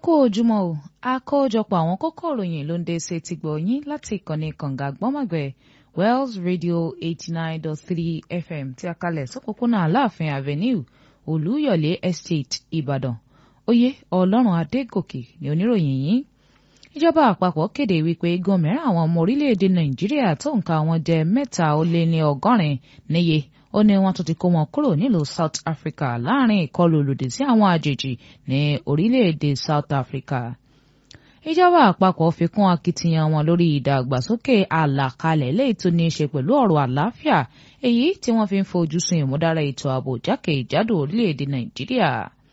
kú ojúmọ́ o àkójọpọ̀ àwọn kókó ìròyìn ló ń dé sí ti gbọ̀ yín láti ìkànnì kànga gbọ́mọ̀gbẹ́ Wells Radio eighty nine dot three FM tí a kalẹ̀ sọ́kòkúnà Aláàfin Avenue Olúyọ̀lé Estate Ìbàdàn oyè Ọlọ́run Adégòkè ní oníròyìn yìí ìjọba àpapọ̀ kéde wípé igun mìíràn àwọn ọmọ orílẹ̀-èdè Nàìjíríà tó nǹka wọn jẹ́ mẹ́ta ó lé ní ọgọ́rin níye ó ní wọ́n tún ti kó wọn kúrò nílùú South Africa láàrin ìkọlù lòdì sí àwọn àjèjì ní orílẹ̀-èdè South Africa. ìjọba àpapọ̀ fi kún akitiyan wọn lórí ìdàgbàsókè àlàkalẹ̀ léyìí tó ní í ṣe pẹ̀lú ọ̀rọ̀ àlàáfíà èyí tí wọ́n fi ń fojú sun ìmúdára ètò ààbò jákèjádò orílẹ̀-èdè Nàìjíríà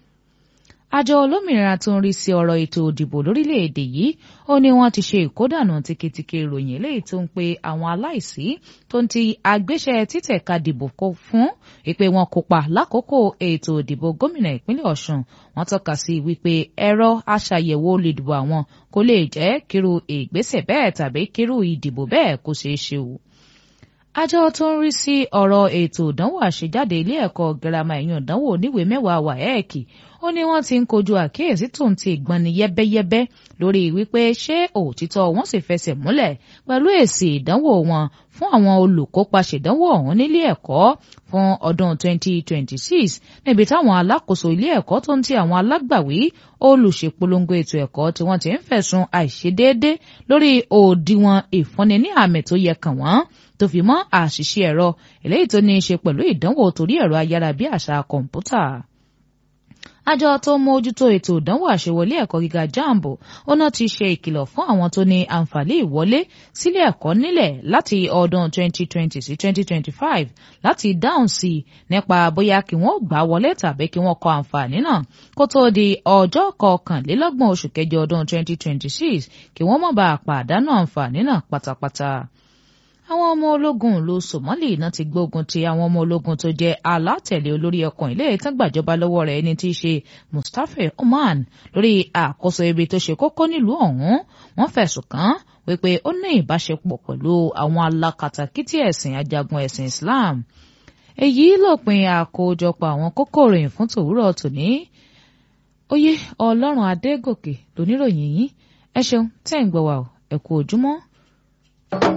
àjọ olómìnira tó ń rí sí ọ̀rọ̀ ètò òdìbò lórílẹ̀‐èdè yìí ó ní wọ́n ti ṣe ìkódànù tìkìtìkì ìròyìn eléyìí tó ń pe àwọn aláìsí tó ń ti agbéṣẹ́ títẹ̀ka dìbò kó fún ìpè wọn kópa lákòókò ètò òdìbò gómìnà ìpínlẹ̀ Ọ̀ṣun wọ́n tọ́ka sí wípé ẹ̀rọ aṣàyẹ̀wò olùdìbò àwọn kò lè jẹ́ kírú ìgbésẹ̀ bẹ́ẹ̀ tàbí kírú ìdìbò bẹ́ẹ̀ kó ṣeé ṣe o àjọ tó ń rí sí ọ̀rọ̀ ètò ìdánwò àṣejáde ilé ẹ̀kọ́ girama ẹ̀yìn ìdánwò oníwèé mẹ́wàá WAEC ó ní wọ́n ti ń kojú àkíyèsí tó ń ti ìgbani yẹ́bẹ́yẹ́bẹ́ lórí wípé ṣé òtítọ́ wọn sì fẹsẹ̀ múlẹ̀ pẹ̀lú èsì ìdánwò wọn fún àwọn olùkópa ṣèdánwò ọ̀hún nílé ẹ̀kọ́ fún ọdún 2026 níbi táwọn alákòóso ilé ẹ̀kọ́ tó ń ti àwọn alágbàwí olùṣèpolongo ètò ẹ̀kọ́ tí wọ́n ti ń fẹ̀sùn àìṣedéédé lórí òdiwọ̀n ìfúnni ní àmì tó yẹ kàn wọ́n tó fi mọ́ àṣìṣe ẹ̀rọ eléyìí tó ní í ṣe pẹ̀lú ìdánwò torí ẹ̀rọ ayárabíàṣá kọ̀ǹpútà àjọ tó ń mójútó ètò ìdánwò àṣewọlé ẹ̀kọ́ gíga jambo ọ̀nà ti ṣe ìkìlọ̀ fún àwọn tó ní àǹfààní ìwọlé sílé ẹ̀kọ́ nílẹ̀ láti ọdún 2020 sí 2025 láti dáhùn sí i nípa bóyá kí wọ́n gbà wọlé tàbí kí wọ́n kọ àǹfààní náà kó tó di ọjọ́ kọkànlélọ́gbọ̀n oṣù kẹjọ ọdún 2026 kí wọ́n má bàa pàdánù àǹfààní náà pátápátá àwọn ọmọ ológun ìlú Somali náà ti gbógun ti àwọn ọmọ ológun tó jẹ́ alátẹ̀lé olórí ọkàn ilé ìtàn gbàjọba lọ́wọ́ rẹ̀ ẹni tí í ṣe Mustapha Oman lórí àkóso ibi tó ṣe kókó nílùú ọ̀hún wọ́n fẹ̀sùn kàn án wípé ó ní ìbáṣepọ̀ pẹ̀lú àwọn alákatakítí ẹ̀sìn ajagun ẹ̀sìn Islam èyí lópin àkójọpọ̀ àwọn kókó ìròyìn fún tòwúrọ̀ tòní oyè Ọlọ́run Adégòkè lóníròyìn yìí ẹ ṣeun tẹ́ ń gbọ́ wa ẹ kú ojúmọ́.